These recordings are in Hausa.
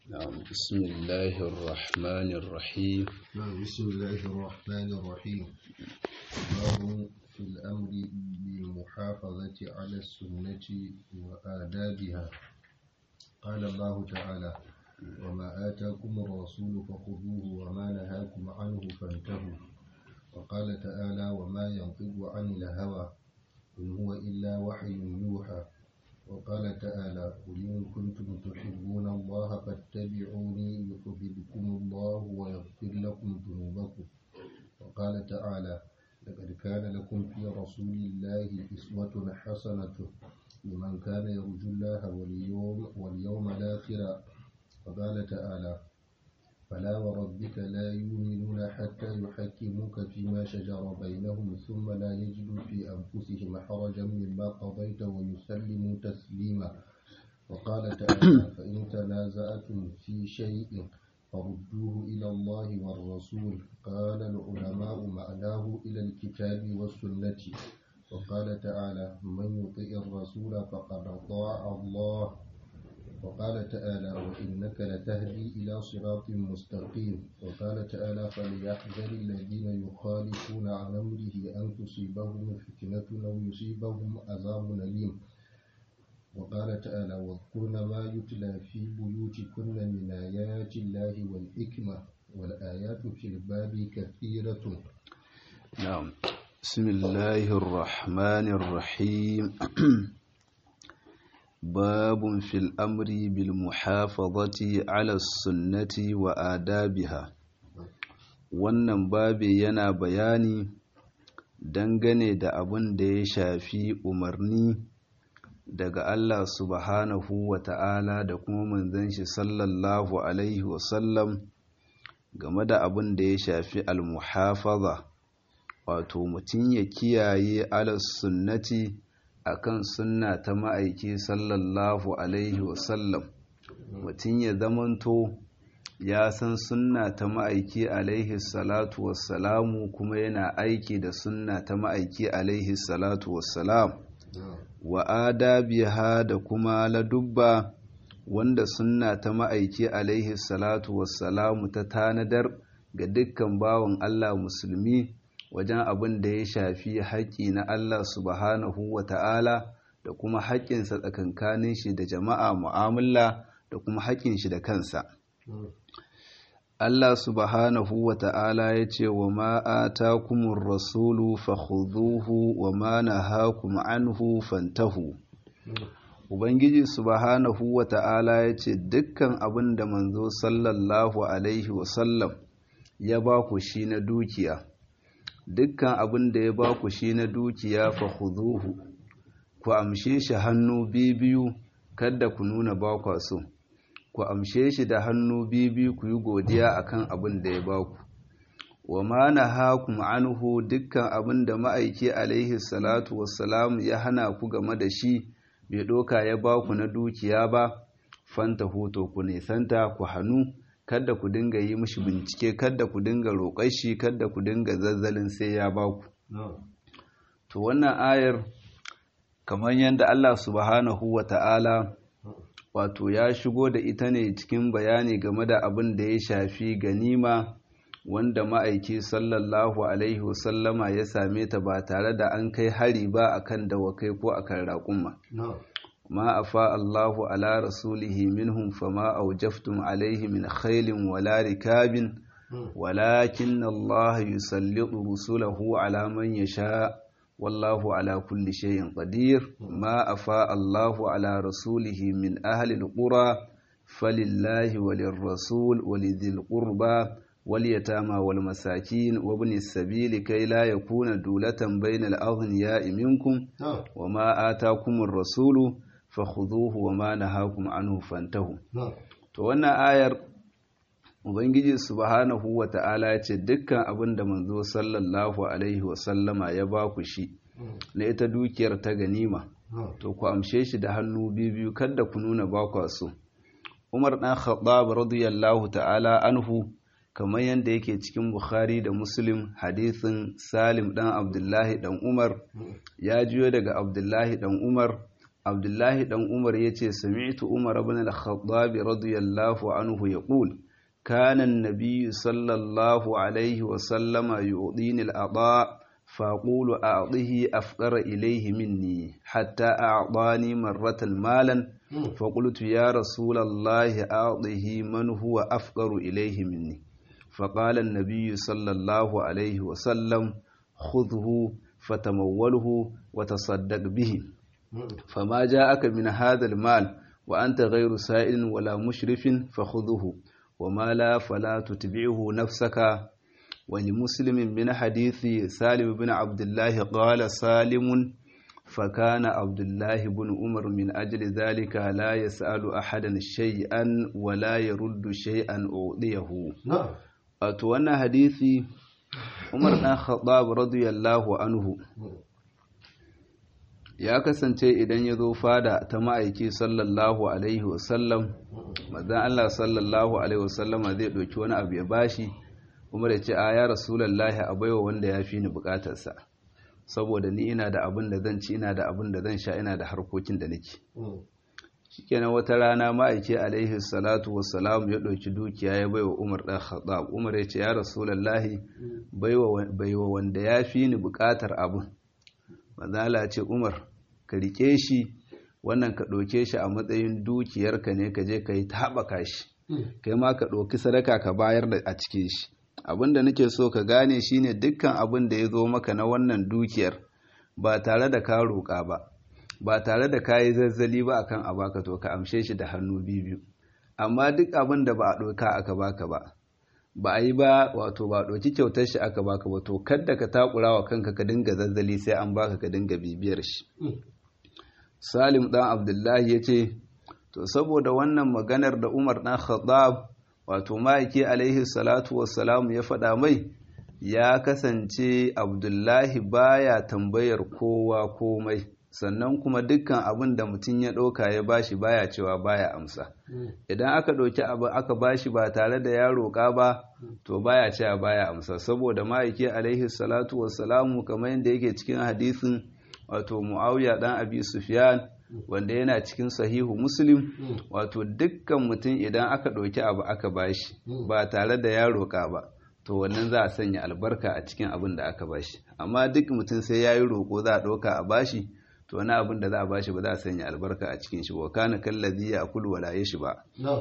نعم بسم الله الرحمن الرحيم نعم بسم الله الرحمن الرحيم باب في الأمر بالمحافظة على السنة وآدابها قال الله تعالى وما آتاكم الرسول فخذوه وما نهاكم عنه فانتهوا وقال تعالى وما ينطق عن الهوى إن هو إلا وحي يوحى وقال تعالى قل إن كنتم تحبون الله فاتبعوني يحببكم الله ويغفر لكم ذنوبكم وقال تعالى لقد كان لكم في رسول الله أسوة حسنة لمن كان يرجو الله واليوم واليوم الآخر وقال تعالى فلا وربك لا يؤمنون حتى يحكموك فيما شجر بينهم ثم لا يجدوا في أنفسهم حرجا مما قضيت ويسلموا تسليما وقال تعالى فإن تنازعتم في شيء فردوه إلى الله والرسول قال العلماء معناه إلى الكتاب والسنة وقال تعالى من يطيع الرسول فقد أطاع الله وقال تعالى وإنك لتهدي إلى صراط مستقيم وقال تعالى فليحذر الذين يخالفون عن أمره أن تصيبهم فتنة أو يصيبهم عذاب أليم وقال تعالى واذكرن ما يتلى في بيوتكن من آيات الله والحكمة والآيات في الباب كثيرة نعم بسم الله الرحمن الرحيم باب في الأمر بالمحافظة على السنة وآدابها wannan babi yana bayani dangane da abin da ya shafi umarni daga Allah subhanahu wa ta'ala da kuma manzon shi sallallahu alaihi wasallam game da abin da ya shafi almuhafaza wato mutum ya kiyaye ala sunnati akan sunna ta ma'aiki sallallahu alaihi wasallam mutum ya zamanto ya san sunna ta ma'aiki alaihi salatu wassalamu kuma yana aiki da sunna ta ma'aiki alaihi salatu wassalam wa adabiha da kuma ladubba wanda sunna ta ma'aiki alaihi salatu wassalamu ta tanadar ga dukkan bawan Allah musulmi wajen abin da ya shafi haƙƙi na Allah subhanahu wa ta'ala da kuma haƙƙinsa tsakankanin shi da jama'a mu'amala da kuma haƙƙin shi da kansa. Allah subhanahu wa ta'ala ya ce wa ma'ata kumin rasulu fahuzuhu wa ma na hakum anhu fantahu. Ubangiji subhanahu wa ta'ala ya ce dukkan abin da manzo sallallahu Alaihi wasallam ya ba ku shi na dukiya. dukkan abin da ya ba ku shi na dukiya fa khuduhu ku amshe shi hannu biyu kada ku nuna ba kwa so ku amshe shi da hannu biyu ku yi godiya akan abin da ya ba ku wa ma nahakum anhu dukkan abin da ma'aiki alaihi salatu wassalam ya hana ku game da shi bai doka ya ba ku na dukiya ba fanta hoto ku nisanta ku hannu kada ku dinga yi mishi bincike kada ku dinga roƙar shi kada ku dinga zazzalin sai ya ba ku to wannan ayar kamar yadda Allah subhanahu wa ta'ala wato ya shigo da ita ne cikin bayani game da abin da ya shafi ganima wanda ma'aiki sallallahu alaihi wasallama ya same ta ba tare da an kai hari ba akan dawakai ko akan raƙuma ما أفاء الله على رسوله منهم فما أوجفتم عليه من خيل ولا ركاب ولكن الله يسلط رسله على من يشاء والله على كل شيء قدير ما أفاء الله على رسوله من أهل القرى فلله وللرسول ولذي القربى واليتامى والمساكين وابن السبيل كي لا يكون دولة بين الأغنياء منكم وما آتاكم الرسول fakhuduhu wa ma nahakum anhu fantahu to wannan ayar ubangiji subhanahu wa ta'ala ya ce dukkan abin da manzo sallallahu alaihi wa sallama ya ba ku shi na ita dukiyar ta ganima to ku amshe shi da hannu biyu kada ku nuna ba ku so Umar dan Khattab radiyallahu ta'ala anhu kamar yadda yake cikin Bukhari da Muslim hadisin Salim dan Abdullahi dan Umar ya jiyo daga Abdullahi dan Umar abdullahi dan umar yace sami'tu umar ibn al-khattab radiyallahu anhu yaqul كان النبي صلى الله عليه وسلم يعطيني الأضاء فأقول أعطه أفقر إليه مني حتى أعطاني مرة مالا فقلت يا رسول الله أعطه من هو أفقر إليه مني فقال النبي صلى الله عليه وسلم خذه فتموله وتصدق به فما جاءك من هذا المال وأنت غير سائل ولا مشرف فخذه وما لا فلا تتبعه نفسك ولمسلم من حديث سالم بن عبد الله قال سالم فكان عبد الله بن عمر من أجل ذلك لا يسأل أحدا شيئا ولا يرد شيئا أعطيه نعم أتوانا حديثي عمر بن الخطاب رضي الله عنه ya kasance idan ya zo fada ta ma'aiki sallallahu alaihi wasallam mazan Allah sallallahu alaihi wasallama zai ɗauki wani abu ya bashi kuma da ce a ya rasulallahi a baiwa wanda ya fi ni bukatarsa saboda ni ina da abin da zan ci ina da abin da zan sha ina da harkokin da nake shikenan wata rana ma'aiki alaihi salatu wassalam ya ɗauki dukiya ya baiwa umar ɗan khattab umar ya ce ya rasulallahi baiwa wanda ya fi ni bukatar abin mazala ce umar ka rike shi wannan ka ɗauke shi a matsayin dukiyarka ne ka je ka yi ta haɓaka shi kai ma ka ɗauki sadaka ka bayar da a cikin shi abin da nake so ka gane shine dukkan abin da ya zo maka na wannan dukiyar ba tare da ka roƙa ba ba tare da ka yi zazzali ba akan a baka to ka amshe shi da hannu biyu amma duk abin da ba a ɗauka aka baka ba ba a yi ba wato ba ɗauki kyautar shi aka baka ba to kadda ka takura wa kanka ka dinga zazzali sai an baka ka dinga bibiyar shi salim ɗan abdullahi ya ce to saboda wannan maganar da umar ɗan khattab wato ma'aiki alaihi salatu wassalamu ya faɗa mai ya kasance abdullahi baya tambayar kowa komai sannan kuma dukkan abin da mutum ya ɗauka ya bashi baya cewa baya amsa idan aka ɗauki abu aka bashi ba tare da ya roƙa ba to baya cewa baya amsa saboda ma'aiki alaihi salatu wassalamu kamar yadda yake cikin hadisin wato muawiya dan abi sufyan wanda yana cikin sahihu muslim wato dukkan mutum idan aka ɗauki abu aka bashi ba tare da ya roƙa ba to wannan za a sanya albarka a cikin abin da aka bashi amma duk mutum sai ya yi roƙo za a ɗauka a bashi to wani abin da za a bashi ba za a sanya albarka a cikin shi wa kana kallazi ya akulu wala yashi ba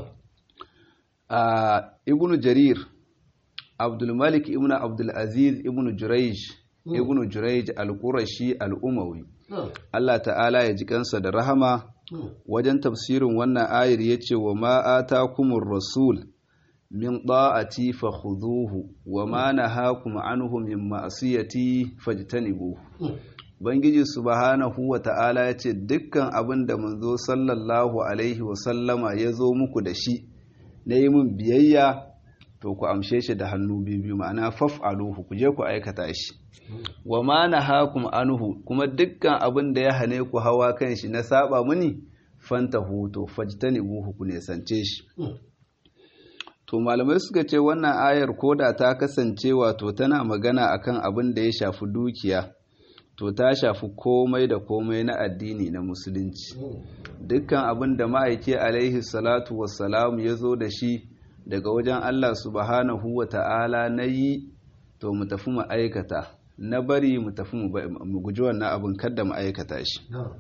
a ibnu jarir abdul malik ibnu abdul aziz ibnu jurayj ibnu jurayj al-qurashi al-umawi Allah ta'ala ya ji kansa da rahama wajen tafsirin wannan ayar yace wa ma atakumur rasul min da'ati fakhudhuhu wa ma nahakum anhu min ma'siyati fajtanibuhu Ubangiji subhanahu wa ta'ala ya ce dukkan abin da manzo sallallahu Alaihi wasallama ya zo muku da shi na yi min biyayya to ku amshe shi da hannu biyu ma'ana faf'aluhu ku je ku aikata shi wa ma na hakum anhu kuma dukkan abin da ya hane ku hawa kan shi na saba muni fanta huto fajtani buhu ku nesance shi to malamai suka ce wannan ayar koda ta kasance wato tana magana akan abin da ya shafi dukiya to ta shafi komai da komai na addini na musulunci dukkan abin da ma'aiki alaihi salatu wassalamu ya zo da shi daga wajen Allah subhanahu wa ta'ala na yi to mu tafi mu aikata na bari mu tafi mu guji wannan abin kada mu aikata shi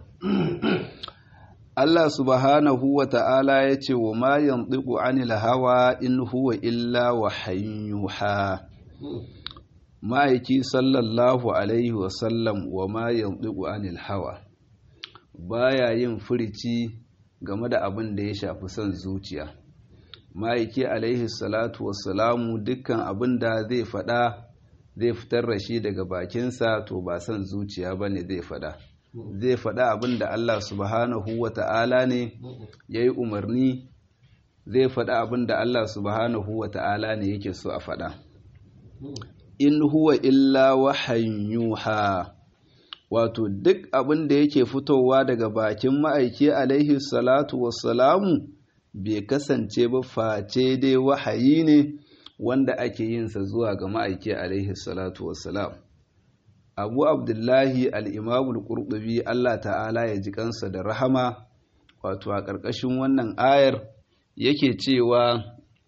Allah subhanahu wa ta'ala ya ce wa ma yantiqu anil hawa in huwa illa wahayin yuha ma'aiki sallallahu alaihi wasallam wa ma yantiqu anil hawa baya yin furici game da abin da ya shafi son zuciya ma'aiki alaihi salatu wassalamu dukkan abin da zai fada zai fitar da shi daga bakinsa to ba son zuciya bane zai fada zai fada abin da Allah subhanahu wa ta'ala ne ya yi umarni zai fada abin da Allah subhanahu wa ta'ala ne yake so a fada in huwa illa wahayin yuha wato duk abin da yake fitowa daga bakin ma'aiki alaihi salatu wassalamu bai kasance ba face dai wahayi ne wanda ake yinsa zuwa ga ma'aiki alaihi salatu wassalam abu abdullahi al'imamul ƙurɗubi allah ta'ala ya ji kansa da rahama wato a ƙarƙashin wannan ayar yake cewa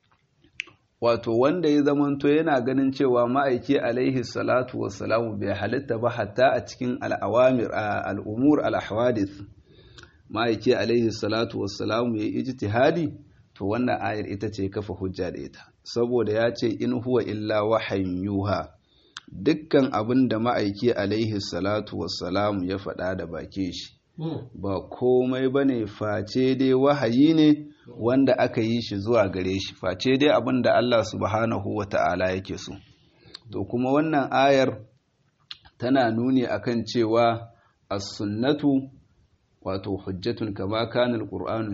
wato wanda ya zamanto yana ganin cewa ma'aiki alaihi salatu wassalamu bai halitta ba hatta a cikin al'awamir al'umur al'ahwadith ma'aiki alaihi salatu wassalamu ya yi ijtihadi to wannan ayar ita ce kafa hujja da ita saboda ya ce in huwa illa wahayin yuha dukkan abin da ma'aiki alaihi salatu wassalamu ya faɗa da bake shi ba komai ba ne face dai wahayi ne wanda aka yi shi zuwa gare shi face dai abin da Allah subhanahu wa ta'ala yake so to kuma wannan ayar tana nuni akan cewa as-sunnatu wato hujjatun kama kana al-qur'anu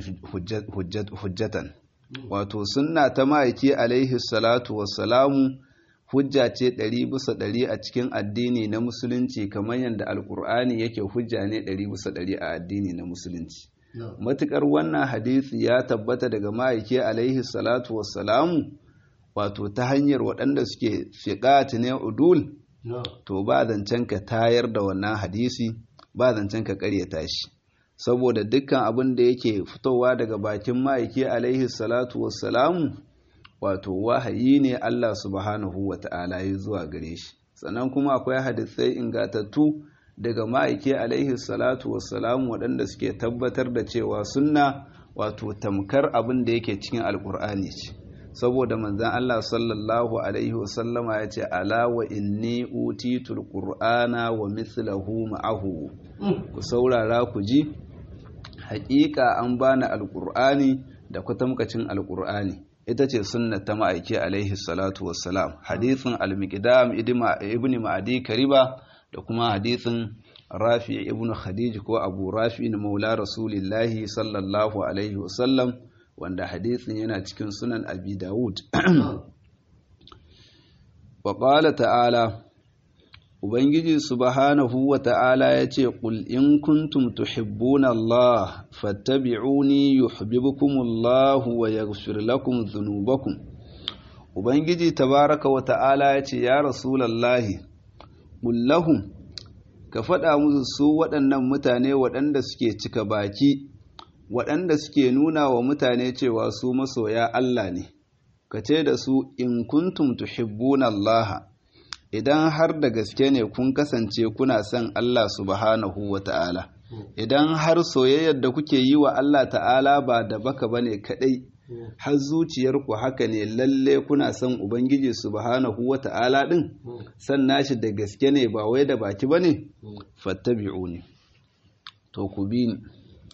hujjatan wato sunna ta ma'aiki alaihi salatu wassalamu hujja ce ɗari bisa ɗari a cikin addini na musulunci kamar yadda alkur'ani yake hujja ne ɗari bisa ɗari a addini na musulunci matuƙar wannan hadisi ya tabbata daga ma'aiki alaihi salatu wassalamu wato ta hanyar waɗanda suke fiƙati ne udul to ba zancen ka tayar da wannan hadisi ba zancen ka ƙaryata shi saboda dukkan abin da yake fitowa daga bakin ma'aiki alaihi salatu wassalamu wato wahayi ne Allah subhanahu wa ta'ala ya zuwa gare shi sannan kuma akwai hadisai ingatattu daga ma'aiki alaihi salatu wassalamu waɗanda suke tabbatar da cewa sunna wato tamkar abin da yake cikin alkur'ani ce saboda manzan Allah sallallahu alaihi wasallama ya ce ala wa inni utitul qur'ana wa mithlahu ma'ahu ku saurara ku ji haƙiƙa an bani alkur'ani da kwatamkacin alkur'ani ita ce sunna ta ma'aiki alaihi salatu wassalam hadithin al-miqdam ibn ma'adi kariba da kuma hadithin rafi ibn khadij ko abu rafi na maula rasulillahi sallallahu alaihi wasallam wanda hadithin yana cikin sunan abi dawud wa qala ta'ala ubangiji subhanahu wa ta'ala ya ce qul in kuntum tuhibbuna allah fattabi'uni yuhibbukumullahu wa yaghfir lakum dhunubakum ubangiji tabaraka wa ta'ala ya ce ya rasulallahi qul lahum ka faɗa musu su waɗannan mutane waɗanda suke cika baki waɗanda suke nuna wa mutane cewa su masoya Allah ne ka ce da su in kuntum tuhibbuna Allah idan har da gaske ne kun kasance kuna son Allah subhanahu wa ta'ala idan har soyayyar da kuke yi wa Allah ta'ala ba da baka bane kadai har zuciyarku haka ne lalle kuna son ubangiji subhanahu wa ta'ala din san nashi da gaske ne ba wai da baki bane fattabi'uni to ku bi ni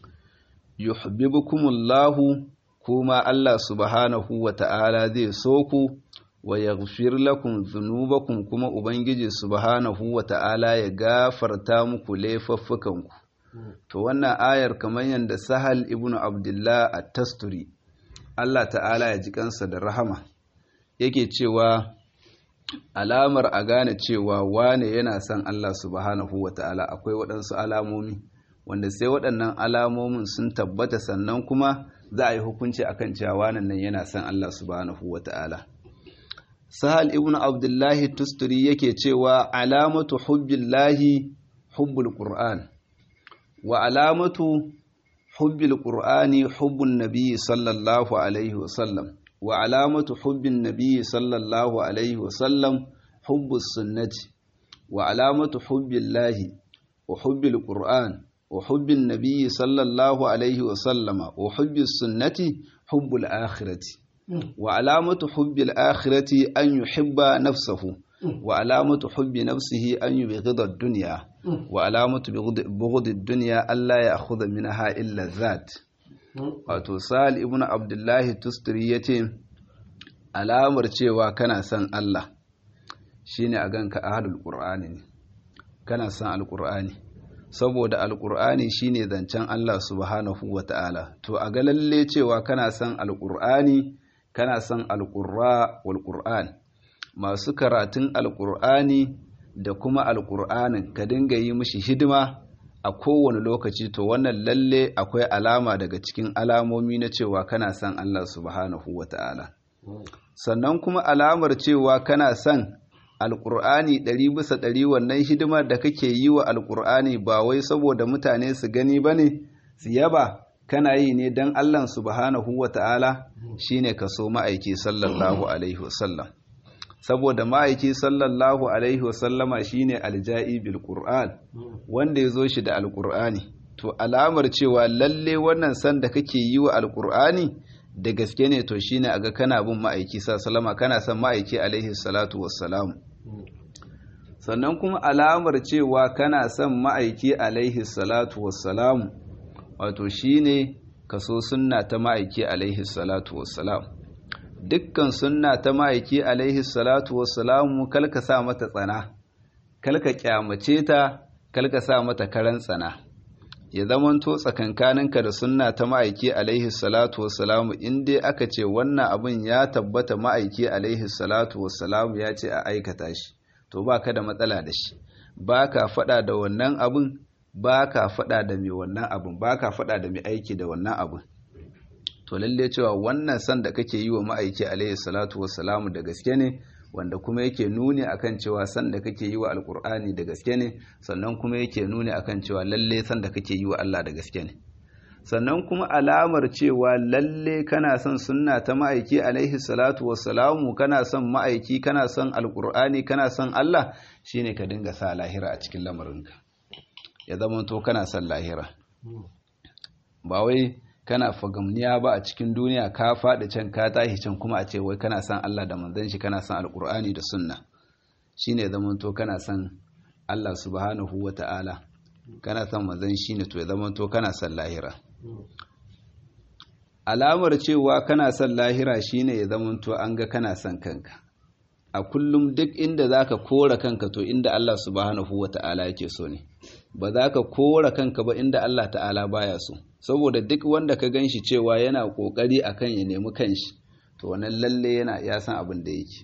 yuhibbukumullahu kuma Allah subhanahu wa ta'ala zai so ku wa yaghfir lakum dhunubakum kuma ubangiji subhanahu wa ta'ala ya gafarta muku laifuffukanku to wannan ayar kamar yadda sahal ibnu abdullah at-tasturi Allah ta'ala ya ji kansa da rahama yake cewa alamar a gane cewa wane yana son Allah subhanahu wa ta'ala akwai waɗansu alamomi wanda sai waɗannan alamomin sun tabbata sannan kuma za a yi hukunci akan cewa wannan nan yana son Allah subhanahu wa ta'ala sahal ibn abdullahi tusturi yake cewa alamatu hubbillahi hubbul qur'an wa alamatu hubbil qur'ani hubbun nabiyyi sallallahu alaihi wasallam wa alamatu hubbin nabiyyi sallallahu alaihi wasallam hubbus sunnati wa alamatu hubbillahi wa hubbil qur'an wa hubbin nabiyyi sallallahu alaihi wasallama wa hubbis sunnati hubbul akhirati wa alamatu hubbil akhirati an yuhibba nafsahu wa alamatu hubbi nafsihi an yubghida ad-dunya wa alamatu bughdi ad-dunya alla ya'khudha minha illa zat wato sal ibnu abdullahi tusturi yace alamar cewa kana son Allah shine a ganka ahlul qur'ani ne kana son alqur'ani saboda alqur'ani shine zancen Allah subhanahu wata'ala to a ga lalle cewa kana son alqur'ani kana son alqurra wal qur'an masu karatun alqur'ani da kuma alqur'anin ka dinga yi mishi hidima a kowane lokaci to wannan lalle akwai alama daga cikin alamomi na cewa kana son Allah subhanahu wata'ala sannan kuma alamar cewa kana son alƙur'ani ɗari bisa ɗari wannan hidimar da kake yi wa alƙur'ani ba wai saboda mutane su gani ba ne su yaba kana yi ne don allah subhanahu wa ta'ala shine ka so ma'aiki sallallahu alaihi wasallam saboda ma'aiki sallallahu alaihi wasallama shine alja'i bil qur'an wanda ya zo shi da alƙur'ani to alamar cewa lalle wannan san da kake yi wa alƙur'ani da gaske ne to shine aga kana bin ma'aiki sallama kana son ma'aiki alaihi salatu wassalam sannan kuma alamar cewa kana son ma'aiki alaihi salatu wassalam wato shine kaso sunna ta ma'aiki alaihi salatu wassalam dukkan sunna ta ma'aiki alaihi salatu wassalam kalka sa mata tsana kalka kyamace ta kalka sa mata karan tsana ya zamanto tsakankaninka da sunna ta ma'aiki alaihi salatu wassalamu in dai aka ce wannan abin ya tabbata ma'aiki alaihi salatu wassalamu ya ce a aikata shi to ba ka da matsala da shi ba ka faɗa da wannan abin ba ka faɗa da mai wannan abin ba ka faɗa da mai aiki da wannan abin to lalle cewa wannan san da kake yi wa ma'aiki alaihi salatu wassalamu da gaske ne wanda kuma yake nuni akan cewa san da kake yi wa alkur'ani da gaske ne sannan kuma yake nuni akan cewa lalle san da kake yi wa Allah da gaske ne sannan kuma alamar cewa lalle kana son sunna ta ma'aiki alaihi salatu wassalamu kana son ma'aiki kana son alkur'ani kana son Allah shine ka dinga sa lahira a cikin lamarinka ya zama to kana son lahira ba wai kana fagamniya ba a cikin duniya ka faɗi can ka tashi can kuma a ce wai kana son Allah da manzon shi kana son alkur'ani da sunna shine zaman to kana son Allah subhanahu wa ta'ala kana son manzon shi ne to ya zaman to kana son lahira alamar cewa kana son lahira shine ya zaman to an ga kana son kanka a kullum duk inda zaka kora kanka to inda Allah subhanahu wa ta'ala yake so ne ba za ka kora kanka ba inda Allah ta'ala baya so saboda duk wanda ka gan shi cewa yana kokari akan ya nemi kanshi to wannan lalle yana ya san abin da yake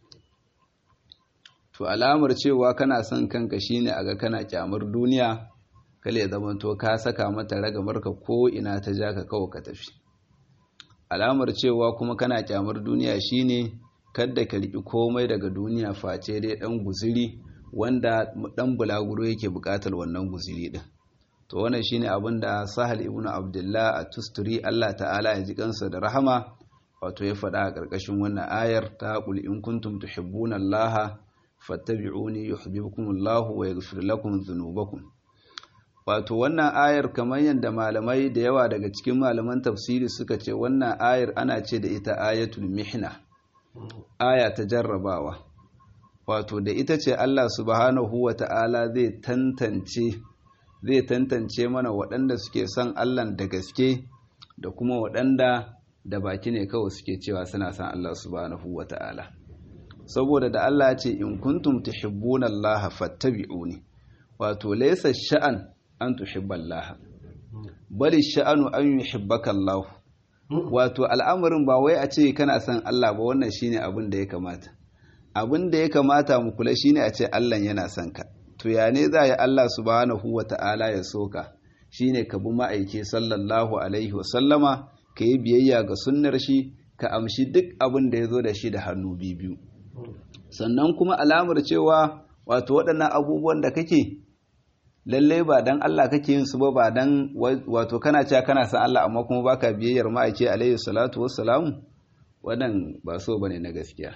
to alamar cewa kana son kanka shine aga kana kyamar duniya kale ya zama to ka saka mata ragamarka ko ina ta ja ka kawo ka tafi alamar cewa kuma kana kyamar duniya shine kadda ka riƙi komai daga duniya face dai ɗan guziri wanda ɗan bulaguro yake buƙatar wannan guziri ɗin to wannan shine abin da sahal ibn abdullah a tusturi allah ta'ala ya ji kansa da rahama wato ya faɗa a ƙarƙashin wannan ayar ta qul in kuntum tuhibbuna allah fattabi'uni yuhibbukum allah wa yaghfir lakum dhunubakum wato wannan ayar kamar yadda malamai da yawa daga cikin malaman tafsiri suka ce wannan ayar ana ce da ita ayatul mihna aya ta jarrabawa wato da ita ce Allah subhanahu wa ta'ala zai tantance zai tantance mana waɗanda suke son Allah da gaske da kuma waɗanda da baki ne kawai suke cewa suna son Allah subhanahu wa ta'ala saboda da Allah ce in kuntum tuhibbuna Allah fattabi'uni wato laysa sha'an an tuhibba Allah bali sha'anu an yuhibbaka Allah wato al'amarin ba wai a ce kana son Allah ba wannan shine abin da ya kamata abin da ya kamata mu kula shine a ce Allah yana son ka to ya ne za ya Allah subhanahu wata'ala ya soka shine ka bi ma'aiki sallallahu alaihi wa sallama ka yi biyayya ga sunnar shi ka amshi duk abin da ya zo da shi da hannu biyu sannan kuma alamar cewa wato waɗannan abubuwan da kake lalle ba dan Allah kake yin su ba ba dan wato kana cewa kana san Allah amma kuma baka biyayyar ma'aiki alaihi salatu wassalamu wannan ba so bane na gaskiya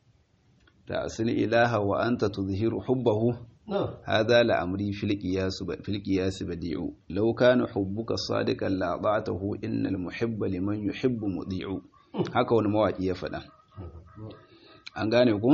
ta asli ilaha wa anta tuzhiru hubbahu hadha la amri fil qiyas fil qiyas badi'u law kana hubbuka sadiqan la ata'tahu innal muhibba liman yuhibbu mudi'u haka wani mawaki ya faɗa an gane ku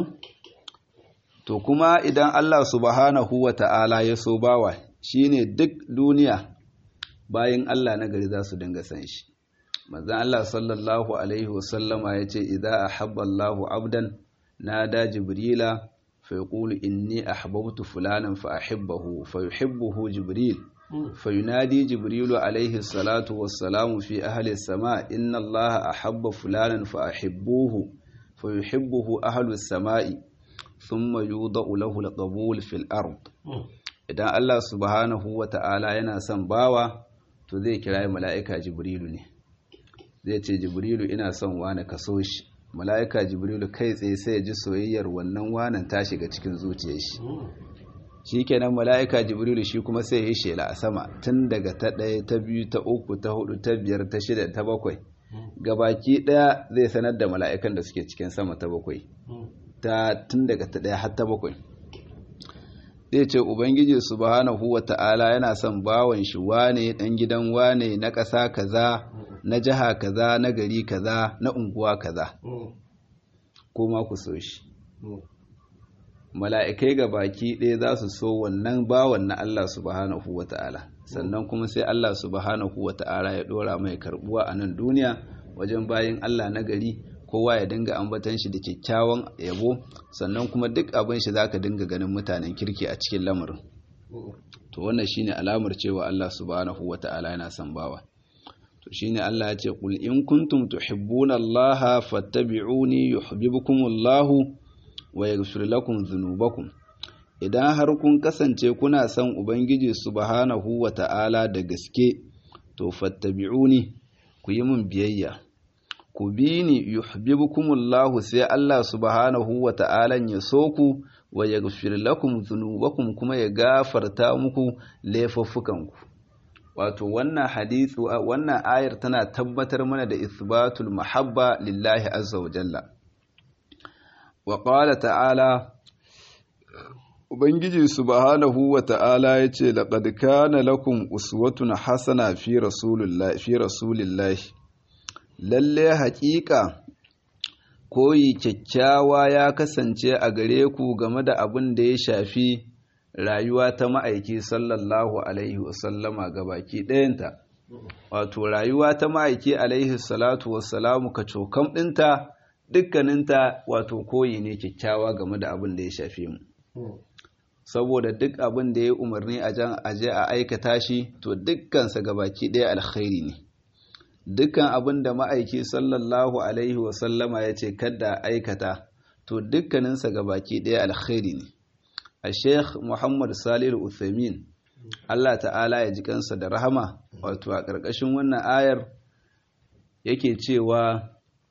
to kuma idan Allah subhanahu wa ta'ala ya so bawa shine duk duniya bayan Allah na gari za su dinga san shi manzon Allah sallallahu alaihi wasallama yace idza ahabba Allahu abdan nada jibrila fa yaqulu inni ahbabtu fulanan fa ahibbahu fa yuhibbuhu jibril فينادي جبريل عليه الصلاة والسلام في أهل السماء إن الله أحب فلانا فأحبوه فيحبه أهل السماء ثم يوضع له القبول في الأرض idan Allah subhanahu wa ta'ala yana son bawa to zai kira mala'ika jibrilu ne zai ce jibrilu ina son wani kaso shi mala'ika jibrilu kai tsaye sai ya ji soyayyar wannan wanan ta shiga cikin zuciyar shi shi kenan mala'ika jibrilu shi kuma sai ya yi shela a sama tun daga ta ɗaya ta biyu ta uku ta hudu ta biyar ta shida ta bakwai gabaki ɗaya zai sanar da mala'ikan da suke cikin sama ta bakwai ta tun daga ta ɗaya har ta bakwai zai ce ubangiji subhanahu wa ta'ala yana son bawan shi wane ɗan gidan wane na ƙasa kaza na jiha kaza na gari kaza na unguwa kaza ko ma ku so shi mala'ikai ga baki ɗaya za su so wannan bawan na Allah subhanahu wa ta'ala sannan kuma sai Allah subhanahu wa ta'ala ya ɗora mai karɓuwa a nan duniya wajen bayan Allah na gari kowa ya dinga ambatan shi da kyakkyawan yabo sannan kuma duk abin shi zaka dinga ganin mutanen kirki a cikin lamarin to wannan shine alamar cewa Allah subhanahu wa ta'ala yana son bawa to shine Allah ya ce qul in kuntum tuhibbuna Allah fattabi'uni yuhibbukumullahu wa yaghfir lakum dhunubakum idan har kun kasance kuna son ubangiji subhanahu wa ta'ala da gaske to fattabi'uni ku yi min biyayya ku bi ni yuhibbukumullahu sai Allah subhanahu wa ta'ala ya so ku wa yaghfir lakum dhunubakum kuma ya gafarta muku laifuffukanku wato wannan hadithu wannan ayar tana tabbatar mana da isbatul mahabba lillahi azza wa jalla wa qala ta'ala ubangiji subhanahu wa ta'ala yace laqad kana lakum uswatun hasana fi rasulillahi fi rasulillahi lalle haƙiƙa koyi kyakkyawa ya kasance a gare ku game da abin da ya shafi rayuwa ta ma'aiki sallallahu alaihi wasallama ga baki ɗayanta wato rayuwa ta ma'aiki alaihi salatu wassalamu ka cokam ɗinta dukkaninta wato koyi ne kyakkyawa game da abin da ya shafe mu saboda duk abin da ya umarni a jan aje a aikata shi to dukkansa ga baki ɗaya alkhairi ne dukkan abin da ma'aiki sallallahu alaihi wasallama ya ce kada aikata to dukkaninsa ga baki ɗaya alkhairi ne a sheikh muhammad salih uthamin allah ta'ala ya ji kansa da rahama wato a ƙarƙashin wannan ayar yake cewa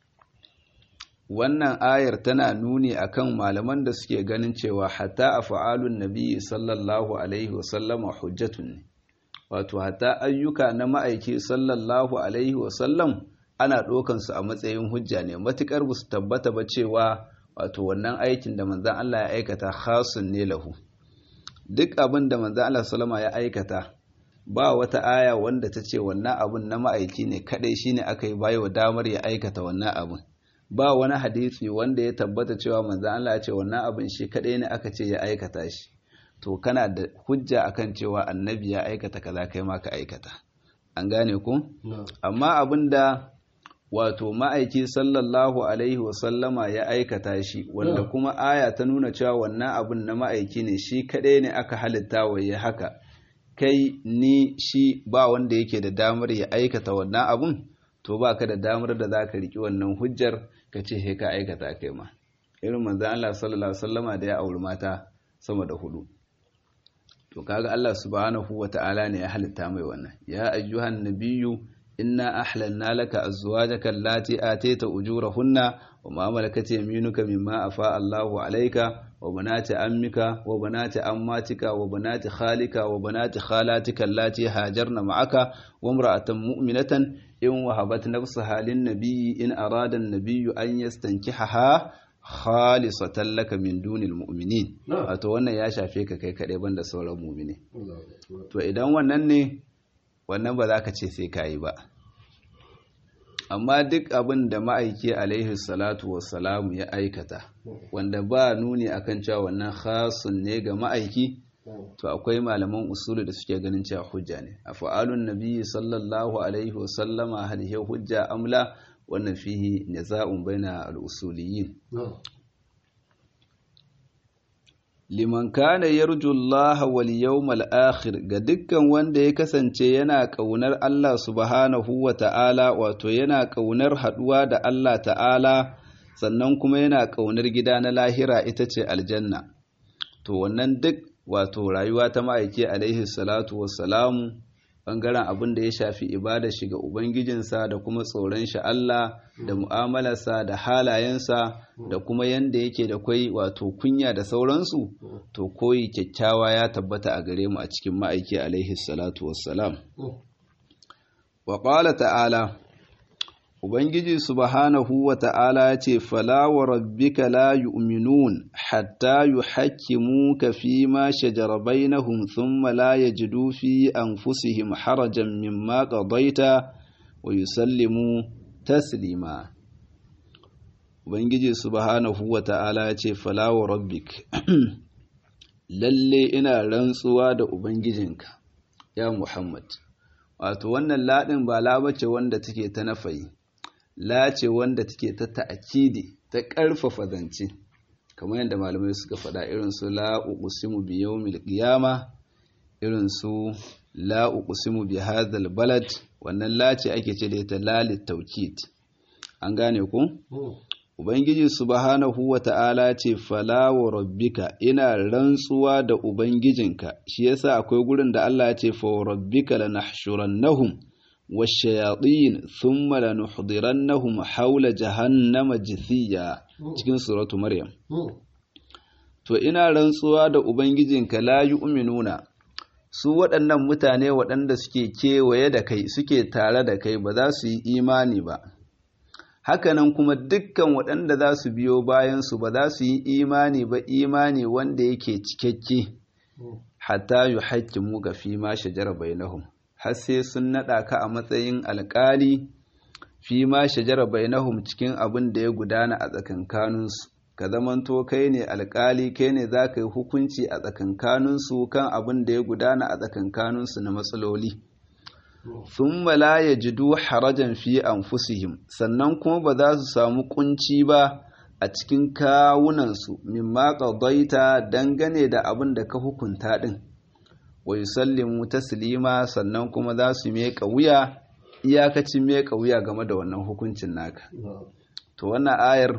wannan ayar tana nuni akan malaman da suke ganin cewa hatta a fa'alun nabi sallallahu alaihi wasallama hujjatun ne wato hatta ayyuka na ma'aiki sallallahu alaihi wasallam ana ɗaukansu a matsayin hujja ne matuƙar ba su tabbata ba cewa wato wannan aikin da manzan Allah ya aikata khasun ne lahu duk abin da manzan Allah salama ya aikata ba wata aya wanda ta ce wannan abin na ma'aiki ne kadai shine aka yi bayo damar ya aikata wannan abin ba wani hadisi wanda ya tabbata cewa manzan Allah ya ce wannan abin shi kadai ne aka ce ya aikata shi to kana da hujja akan cewa annabi ya aikata kaza kai ma ka aikata an gane ku amma abinda wato ma'aiki sallallahu alaihi wasallama ya aikata shi wanda kuma aya ta nuna cewa wannan abin na ma'aiki ne shi kaɗai ne aka halitta wa ya haka kai ni shi ba wanda yake da damar ya aikata wannan abun to ba ka da damar da za ka riƙi wannan hujjar ka ce he ka aikata kai ma irin manzan Allah sallallahu alaihi wasallama da ya auri mata sama da hudu to kaga Allah subhanahu wata'ala ne ya halitta mai wannan ya ayyuhan nabiyyu inna ahlalna laka azwajaka allati atayta ujurahunna wa ma malakat yaminuka mimma afa Allahu alayka wa banati ammika wa banati ammatika wa banati khalika wa banati khalatika allati hajarna ma'aka wa imra'atan mu'minatan in wahabat nafsaha lin nabiyyi in arada an-nabiyyu an yastankihaha khalisatan laka min dunil mu'minin wato wannan ya shafe ka kai kadai banda sauran mu'mini to idan wannan ne wannan ba za ka ce sai kayi ba amma duk abin da ma'aiki alaihi salatu wassalamu ya aikata wanda ba nuni akan cewa wannan khasun ne ga ma'aiki to akwai malaman usulu da suke ganin cewa hujja ne a fa'alun nabiyyi sallallahu alaihi wasallama hal hujja amla wannan fihi niza'un baina al-usuliyin liman kana yarju Allah wal yawmal akhir ga dukkan wanda ya kasance yana kaunar Allah subhanahu wa ta'ala wato yana kaunar haduwa da Allah ta'ala sannan kuma yana kaunar gida na lahira ita ce aljanna to wannan duk wato rayuwa ta ma'aiki alaihi salatu wassalamu ɓangaren abin da ya shafi ibada shi ga ubangijinsa da kuma tsoron shi Allah da mu'amalarsa da halayensa da kuma yanda yake da kwai wato kunya da sauransu to koyi kyakkyawa ya tabbata a gare mu a cikin ma'aiki alaihi salatu wassalam wa qala ta'ala Ubangiji subhanahu wa ta'ala ya ce, Fala wa rabbika la yu'minun hatta yu hakimu ka fi ma shajara bainahum thumma la yajidu fi anfusihim harajan mimma qadaita wa yusallimu taslima. Ubangiji subhanahu wa ta'ala ya ce, Fala wa rabbik, lalle ina rantsuwa da Ubangijinka, ya Muhammad. Wato, wannan laɗin ba labace wanda take ta nafayi. lace wanda take ta ta'akidi ta ƙarfafa zance kamar yadda malamai suka faɗa irin su la uqsimu bi yawmil qiyama irin su la uqsimu bi hadhal balad wannan lace ake ce da ita lalit tawkid an gane ku ubangiji subhanahu wata'ala ce fala wa rabbika ina rantsuwa da ubangijinka shi yasa akwai gurin da Allah ya ce fa rabbika lanahshurannahum والشياطين ثم لنحضرنهم حول جهنم جثيا cikin suratu maryam to ina rantsuwa da ubangijinka la yu'minuna su waɗannan mutane waɗanda suke kewaye da kai suke tare da kai ba za su yi imani ba hakanan kuma dukkan waɗanda za su biyo bayan su ba za su yi imani ba imani wanda yake cikakke hatta yuhaqqimu ga fi ma shajara bainahum har sai sun naɗa ka a matsayin alƙali fi ma shajara bainahum cikin abin da ya gudana a tsakankaninsu ka zamanto kai ne alƙali kai ne za ka yi hukunci a tsakankaninsu kan abin da ya gudana a tsakankaninsu na matsaloli sun la ya jidu harajan fi anfusihim sannan kuma ba za su samu kunci ba a cikin kawunansu mimma qadaita dangane da abin da ka hukunta din wa yusallimu taslima sannan kuma za su meka wuya iyakacin meka wuya game da wannan hukuncin naka to wannan ayar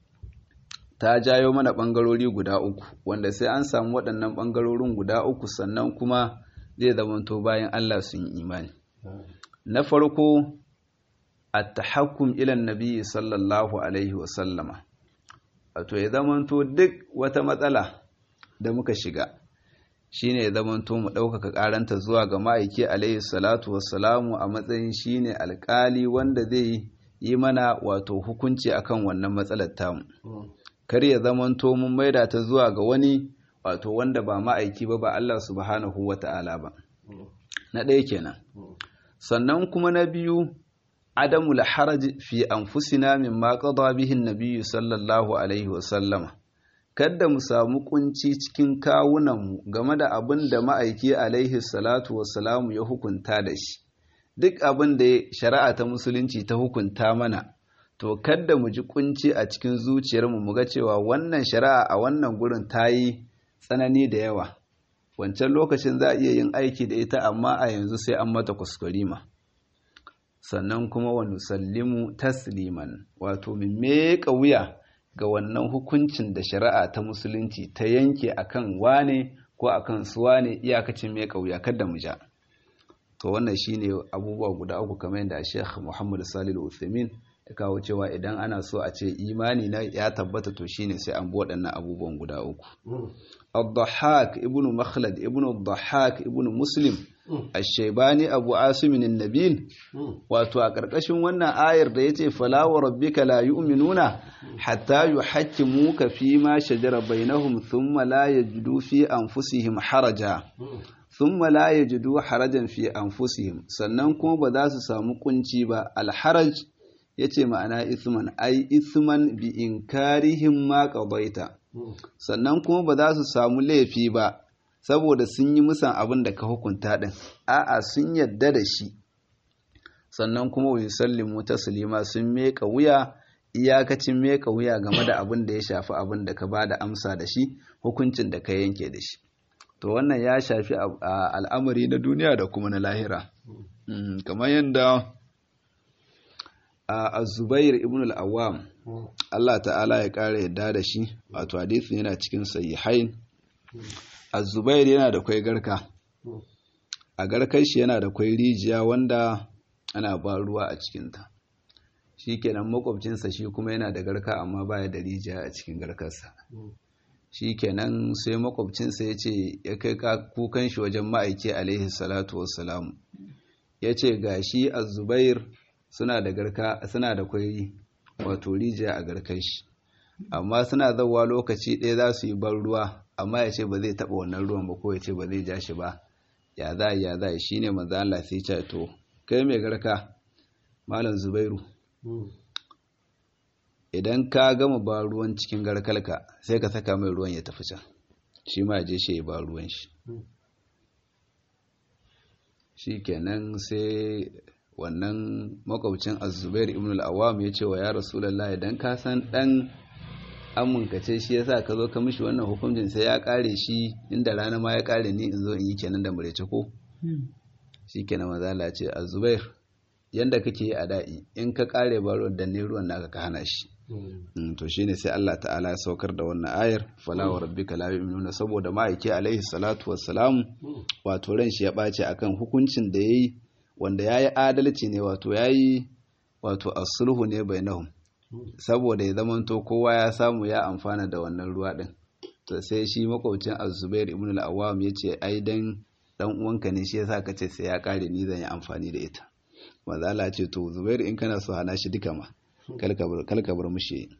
ta jayo mana bangarori guda uku wanda sai an samu waɗannan bangarorin guda uku sannan kuma zai zamanto bayan Allah sun yi imani na farko at-tahakkum ila nabi sallallahu alaihi wa sallama wato ya zamanto duk wata matsala da muka shiga shine ya zamanto mu ɗaukaka ƙaranta zuwa ga ma'aiki alaihi salatu wassalamu a matsayin shine alƙali wanda zai yi mana wato hukunci akan wannan matsalar tamu kar ya zamanto mun maida ta zuwa ga wani wato wanda ba ma'aiki ba ba Allah subhanahu wata'ala ba na ɗaya kenan sannan kuma na biyu adamul haraj fi anfusina mimma qada bihi an-nabiy sallallahu alaihi wasallama kada mu samu kunci cikin kawunanmu game da abin da ma'aiki alaihi salatu wassalamu ya hukunta da shi duk abin da shari'a ta musulunci ta hukunta mana to kada mu ji kunci a cikin zuciyarmu mu ga cewa wannan shari'a a wannan gurin ta yi tsanani da yawa wancan lokacin za a iya yin aiki da ita amma a yanzu sai an mata kuskurima sannan kuma wa nusallimu tasliman wato mu meƙa wuya ga wannan hukuncin da shari'a ta musulunci ta yanke akan wane ko akan su wane iyakacin mai kauya kada mu ja to wannan shine abubuwa guda uku kamar yadda Sheikh Muhammad Salih Al-Uthaymeen ya kawo cewa idan ana so a ce imani na ya tabbata to shine sai an bi waɗannan abubuwan guda uku Ad-Dhahhak ibn Makhlad ibn Ad-Dhahhak ibn Muslim Ash-Shaybani Abu Asim an-Nabil wato a ƙarƙashin wannan ayar da yace fala wa rabbika la yu'minuna hatta yuhakkimuka fi ma shajara bainahum thumma la yajidu fi anfusihim haraja thumma la yajidu harajan fi anfusihim sannan kuma ba za su samu kunci ba al-haraj yace ma'ana ithman ai ithman bi inkarihim ma qadaita sannan kuma ba za su samu laifi ba saboda sun yi musan abin da ka hukunta din a'a sun yadda da shi sannan kuma wa yusallimu taslima sun meka wuya iyakacin meka wuya game da abin da ya shafi abin da ka ba da amsa da shi hukuncin da ka yanke da shi to wannan ya shafi al'amari na duniya da kuma na lahira kamar yadda a zubair ibn al'awam Allah ta'ala ya ƙara yadda da shi wato hadisin yana cikin sahihain a zubair yana da kwai garka a garkar shi yana da kwai rijiya wanda ana ba ruwa a cikinta shi kenan makwabcinsa shi kuma yana da garka amma baya da rijiya a cikin garkarsa shi kenan sai makwabcinsa ya ce ya kai kukan shi wajen ma'aiki alaihi salatu wassalamu ya ce ga shi a zubair suna da garka suna da kwai wato rijiya a garkar shi amma suna zauwa lokaci ɗaya za su yi ban ruwa amma ya ce ba zai taɓa wannan ruwan ba ko ya ce ba zai ja shi ba ya za ya za shi ne maza Allah sai ce to kai mai garka malam zubairu idan ka gama ba ruwan cikin garkalka sai ka saka mai ruwan ya tafi can shi ma je shi ya ba ruwan shi shi kenan sai wannan makwabcin azubair ibn al-awam ya ce wa ya rasulallah idan ka san dan amunka ce shi yasa ka zo ka mishi wannan hukuncin sai ya kare shi inda rana ma ya kare ni in zo in yi kenan da murece ko shi kenan mazala ce azubair yanda kake yi a da'i in ka kare baro da ne ruwan naka ka hana shi to shine sai Allah ta'ala ya saukar da wannan ayar fala wa rabbika la yu'minuna saboda ma'aiki alaihi salatu wassalam wato ran shi ya bace akan hukuncin da yayi wanda yayi adalci ne wato yayi wato asulhu ne bainahum saboda ya zamanto kowa ya samu ya amfana da wannan ruwa din to sai shi makwabcin Az-Zubair ibn al-Awwam yace ai dan dan uwanka ne shi yasa kace sai ya kare ni zan yi amfani da ita manzo Allah ce to Zubair in kana so hana shi duka ma kalka bar mushi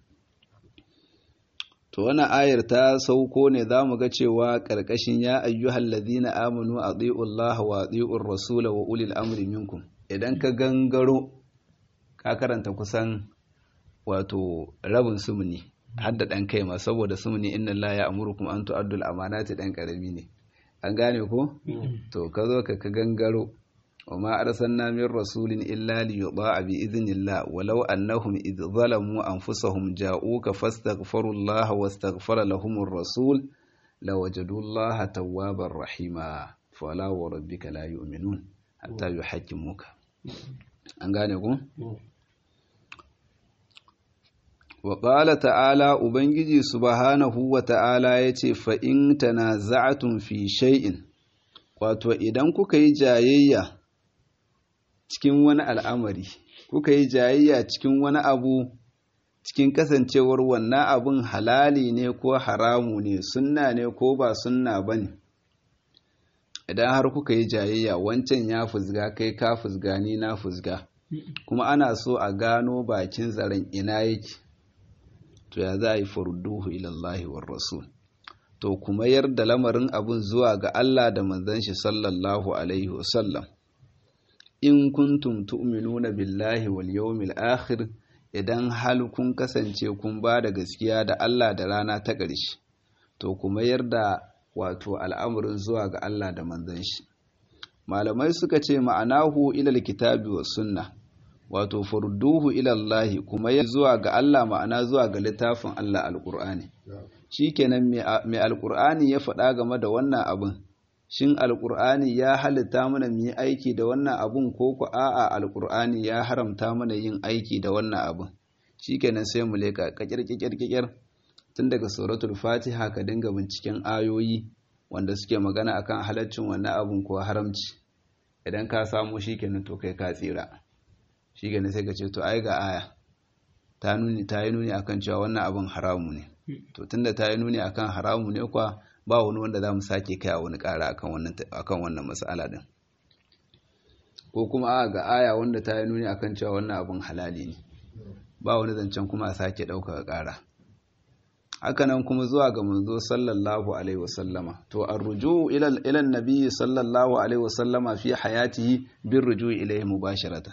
to wannan ayar ta sauko ne zamu ga cewa karkashin ya ayyuhal ladina amanu atiiu Allah wa atiiur rasul wa ulil amri minkum idan ka gangaro ka karanta kusan wato rabin sumuni hadda dan kai ma saboda sumuni inna Allah ya amurukum an tu'addul amanati dan karami ne an gane ko to ka zo ka ka gangaro وما أرسلنا من رسول إلا ليطاع بإذن الله ولو أنهم إذ ظلموا أنفسهم جاءوك فاستغفروا الله واستغفر لهم الرسول لوجدوا الله توابا رحيما فلا وربك لا يؤمنون حتى يحكموك أنغانيكم وقال تعالى أبنجي سبحانه وتعالى يتي فإن تنازعتم في شيء wato idan kuka yi jayayya cikin wani al'amari kuka yi jayayya cikin wani abu cikin kasancewar wannan abun halali ne ko haramu ne sunna ne ko ba sunna ba ne idan har kuka yi jayayya wancan ya fusga kai ka fusga ni na fusga kuma ana so a gano bakin zaren ina yake to ya za a yi farudduhu ilallahi war rasul to kuma yarda lamarin abun zuwa ga Allah da manzon shi sallallahu alaihi wasallam in kuntum tu'minuna billahi wal yawmil akhir idan hal kun kasance kun ba da gaskiya da Allah da rana ta ƙarshe to kuma yarda wato al'amarin zuwa ga Allah da manzon shi malamai suka ce ma'anahu ilal kitabi was sunna wato furduhu ila Allah kuma ya zuwa ga Allah ma'ana zuwa ga littafin Allah alqur'ani shikenan mai alqur'ani ya faɗa game da wannan abin shin alkur'ani ya halitta mana mu yi aiki da wannan abun ko ku a'a alkur'ani ya haramta mana yin aiki da wannan abun shikenan sai mu leka kakirkikirkikir tun daga suratul fatiha ka dinga binciken ayoyi wanda suke magana akan halaccin wannan abun ko haramci idan ka samu shikenan to kai ka tsira shikenan sai ka ce to ai ga aya ta nuni ta yi nuni akan cewa wannan abun haramu ne to tunda ta yi nuni akan haramu ne kwa ba wani wanda za mu sake kai a wani ƙara akan wannan matsala din ko kuma a ga aya wanda ta yi nuni akan cewa wannan abin halali ne ba wani zancen kuma a sake ɗaukaka ƙara hakanan kuma zuwa ga manzo sallallahu alaihi wasallama to arruju ila ila nabi sallallahu alaihi wasallama fi hayatihi bin ruju ilaihi mubasharatan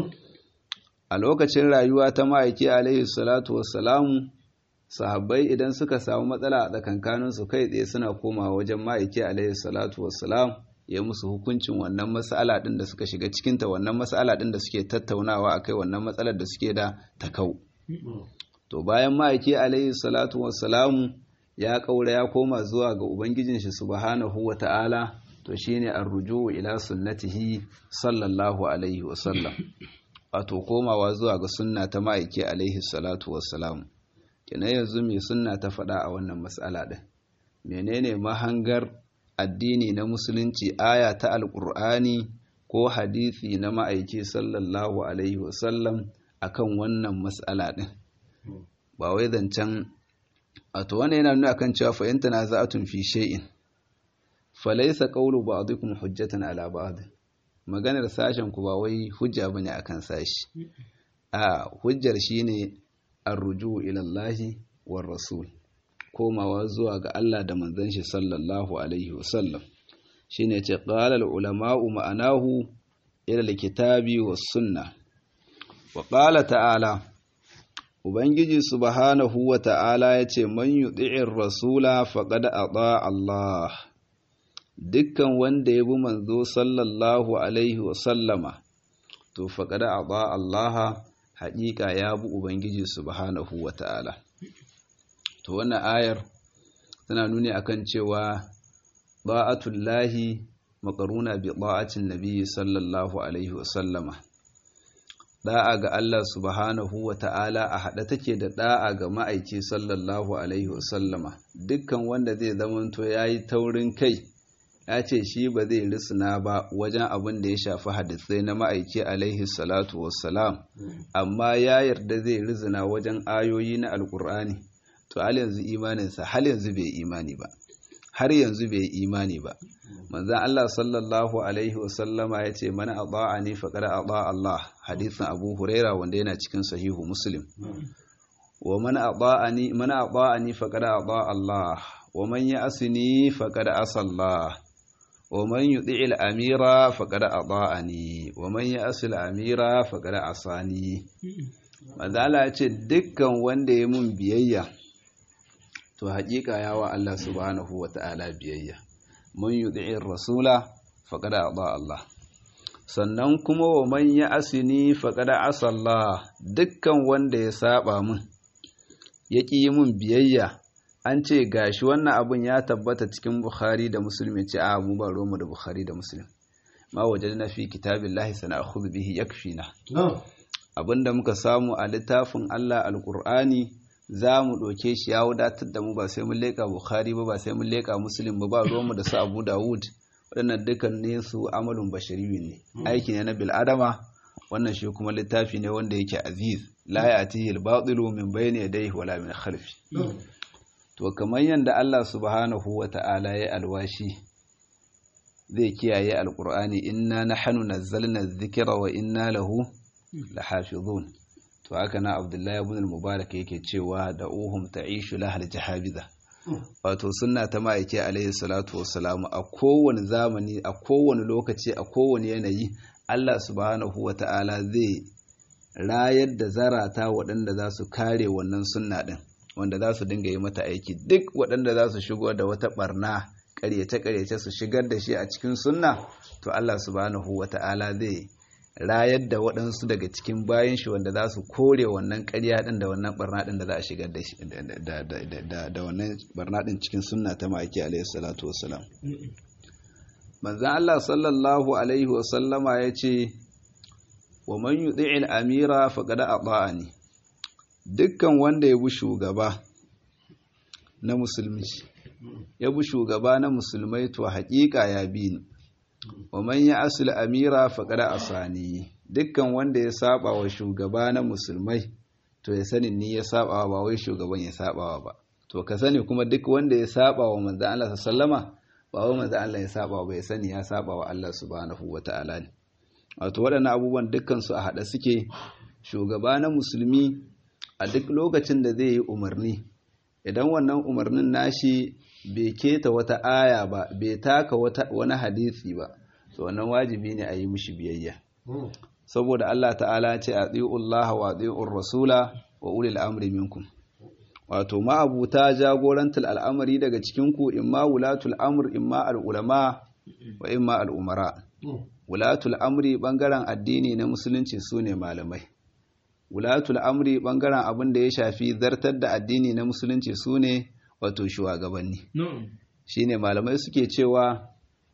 a lokacin rayuwa ta ma'aiki alaihi salatu wassalamu sahabbai idan suka samu matsala a tsakankaninsu kai tsaye suna komawa wajen ma'aiki alaihi salatu wassalam ya musu hukuncin wannan mas'ala din da suka shiga cikinta wannan mas'ala din da suke tattaunawa akai wannan matsalar da suke da takau to bayan ma'aiki alaihi salatu wassalamu ya kaura ya koma zuwa ga ubangijin shi subhanahu wata'ala to shine arruju ila sunnatihi sallallahu alaihi wasallam wato komawa zuwa ga sunna ta ma'aiki alaihi salatu wassalamu kina yanzu mai sunna ta faɗa a wannan matsala ɗin menene mahangar addini na musulunci aya ta alƙur'ani ko hadisi na ma'aiki sallallahu alaihi wasallam akan wannan matsala ɗin ba wai zancen a to wannan yana nuna akan cewa fahimta na za'atun fi shay'in falaisa qawlu ba'dikum hujjatan ala ba'd maganar sashen ku ba wai hujja bane akan sashi a hujjar shine arruju ila Allah war rasul komawa zuwa ga Allah da manzon shi sallallahu alaihi wasallam shine ce qala al ulama'u ma'anahu ila al kitabi was sunnah wa qala ta'ala ubangiji subhanahu wa ta'ala yace man yuti'ir rasula faqad ata Allah dukkan wanda ya bi manzo sallallahu alaihi wasallama to faƙada a ba Allah haƙiƙa ya bi Ubangiji subhanahu wa ta'ala. To wannan ayar tana nuni akan cewa ba'atullahi maƙaruna bi ba'atin nabi sallallahu alaihi wasallama. Da'a ga Allah subhanahu wa ta'ala a haɗe take da da'a ga ma'aiki sallallahu alaihi wasallama. Dukkan wanda zai zamanto ya yi taurin kai. ya ce shi ba zai risina ba wajen abin da ya shafi hadisai na ma'aiki alaihi salatu wassalam amma ya yarda zai rizina wajen ayoyi na alkur'ani to hal yanzu imaninsa hal yanzu bai imani ba har yanzu bai imani ba manzan Allah sallallahu alaihi wasallama ya ce mana ata'ani faqad ata Allah hadisin Abu Huraira wanda yana cikin sahihu Muslim wa man ata'ani man ata'ani faqad ata Allah wa man ya'sini faqad asa Allah ومن يطع الأمير فقد أطاعني ومن يأس الأمير فقد عصاني mazala ya ce dukkan wanda ya mun biyayya to haƙiƙa yawa Allah subhanahu wa ta'ala biyayya mun yuti'ir rasula faqad ata Allah sannan kuma wa man ya asini faqad asa Allah dukkan wanda ya saba mun ya ƙi mun biyayya an ce gashi wannan abun ya tabbata cikin Bukhari da Muslim ce a mu ba mu da Bukhari da Muslim ma wajadna fi kitabillahi sana'khudhu bihi yakfina abinda muka samu a littafin Allah alqur'ani za mu ɗauke shi ya wadatar da mu ba sai mun leƙa Bukhari ba ba sai mun leƙa Muslim ba ba mu da su Abu Dawud waɗannan dukkan ne su amalun bashariyun ne aiki ne na bil adama wannan shi kuma littafi ne wanda yake aziz la ya'tihi al-batilu min bayni yadayhi wala min khalfi to kamar yadda Allah subhanahu wa ta'ala ya alwashi zai kiyaye alƙur'ani inna nahnu nazzalna dhikra wa inna lahu lahafizun to haka na Abdullahi ibn al-Mubarak yake cewa da uhum ta'ishu lahal jahabiza wato sunna ta ma'aike alaihi salatu wassalam a kowane zamani a kowane lokaci a kowane yanayi Allah subhanahu wa ta'ala zai rayar da zarata waɗanda za su kare wannan sunna ɗin wanda za su dinga yi mata aiki duk waɗanda za su shigo da wata ɓarna ƙaryace-ƙaryace su shigar da shi a cikin sunna to Allah subhanahu wa ta'ala zai rayar da waɗansu daga cikin bayan shi wanda za su kore wannan ƙarya ɗin da wannan ɓarna ɗin da za a shigar da shi da wannan ɓarna ɗin cikin sunna ta ma'aiki alaihi salatu wassalam manzan Allah sallallahu alaihi wasallama ya ce wa man yuti'il amira faqad ata'ani dukkan wanda ya bi shugaba na musulmi ya bi shugaba na musulmai to haƙiƙa ya bi ni wa man ya asul amira faqad asani dukkan wanda ya saba wa shugaba na musulmai to ya sani ni ya saba ba wai shugaban ya saba ba to ka sani kuma duk wanda ya saba wa manzon Allah sallama ba wai manzon Allah ya saba ba ya sani ya saba wa Allah subhanahu wataala ne wato waɗannan abubuwan dukkan su a haɗe suke shugaba na musulmi a duk lokacin da zai yi umarni idan wannan umarnin nashi bai keta wata aya ba bai taka wani hadisi ba to wannan wajibi ne a yi mishi biyayya saboda Allah ta'ala ce a Allah wa tsi'ur rasula wa ulil amri minkum wato ma'abuta jagorantar al'amari daga cikinku imma wulatul amr imma al'ulama wa imma al'umara wulatul amri bangaren addini na musulunci su ne malamai wulatul amri bangaren abin da ya shafi zartar da addini na musulunci su ne wato shugabanni shine malamai suke cewa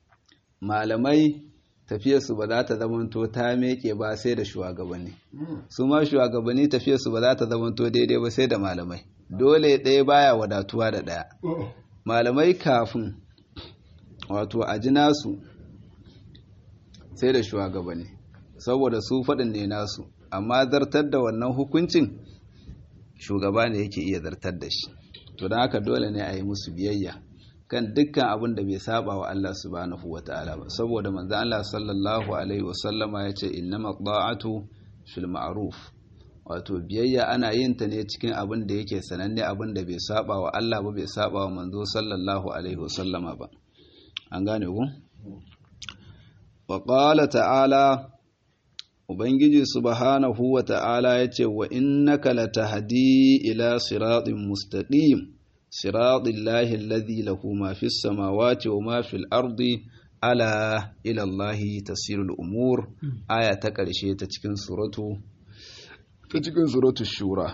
malamai tafiyarsu ba za ta zamanto ta meke ba sai da shugabanni su ma shugabanni tafiyarsu ba za ta zamanto daidai ba sai da malamai dole ɗaya baya wadatuwa da ɗaya malamai kafin wato a ji nasu sai da shugabanni saboda su faɗin ne nasu amma zartar da wannan hukuncin shugaba ne yake iya zartar da shi to don haka dole ne a yi musu biyayya kan dukkan abin da bai saba wa Allah subhanahu wa ta'ala ba saboda manzo Allah sallallahu alaihi wasallama ya ce innama ta'atu fil ma'ruf wato biyayya ana yin ta ne cikin abin da yake sananne abin da bai saba wa Allah ba bai saba wa manzo sallallahu alaihi wasallama ba an gane ku wa qala ta'ala ubangiji subhanahu wa ta'ala yace wa innaka latahdi ila siratin mustaqim siratil lahi alladhi lahu ma fis samawati wa ma fil ardi ala ila allahi tasirul umur aya ta karshe ta cikin suratu ta cikin suratu shura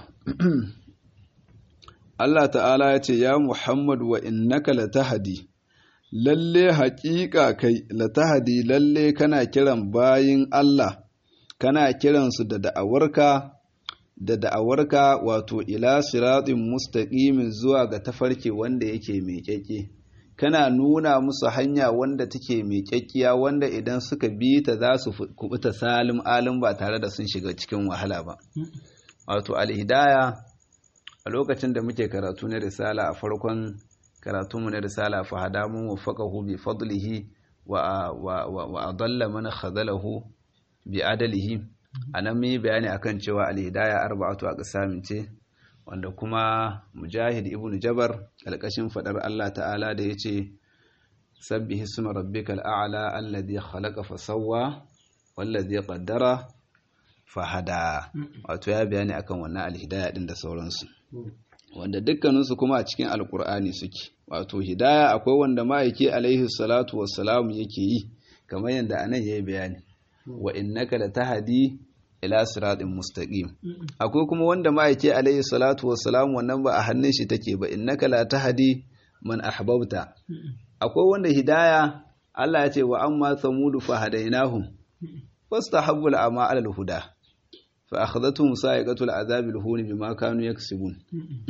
Allah ta'ala ya ce ya Muhammad wa innaka latahdi lalle haƙiƙa kai latahdi lalle kana kiran bayin Allah kana kiransu da da'awarka da da'awarka wato ila siratin mustaqimin zuwa ga tafarki wanda yake miƙaƙe kana nuna musu hanya wanda take miƙaƙiya wanda idan suka bi ta za su kubuta salim alim ba tare da sun shiga cikin wahala ba wato alhidaya a lokacin da muke karatu na risala a farkon karatunmu na risala fa hadamu wafaqahu bi fadlihi wa wa adalla man khadalahu bi adalihi anan mun yi bayani akan cewa alhidaya arba'atu aqsamin ce wanda kuma mujahid ibn jabar alƙashin fadar Allah ta'ala da yace sabbihi isma rabbikal a'la alladhi khalaqa fasawwa wallazi qaddara fahada wato ya bayani akan wannan alhidaya din da sauransu wanda dukkaninsu kuma a cikin alkur'ani suke wato hidaya akwai wanda ma'aiki alaihi salatu wassalamu yake yi kamar yadda anan yayi bayani wa innaka latahdi ila siratin mustaqim akwai kuma wanda ma'aiki alaihi salatu wassalamu wannan ba a hannun shi take ba innaka la tahdi man ahbabta akwai wanda hidaya Allah ya ce wa amma samudu fa hadainahum fastahabbul ama ala huda fa akhadhatuhum sa'iqatul azabil hun bima kanu yaksibun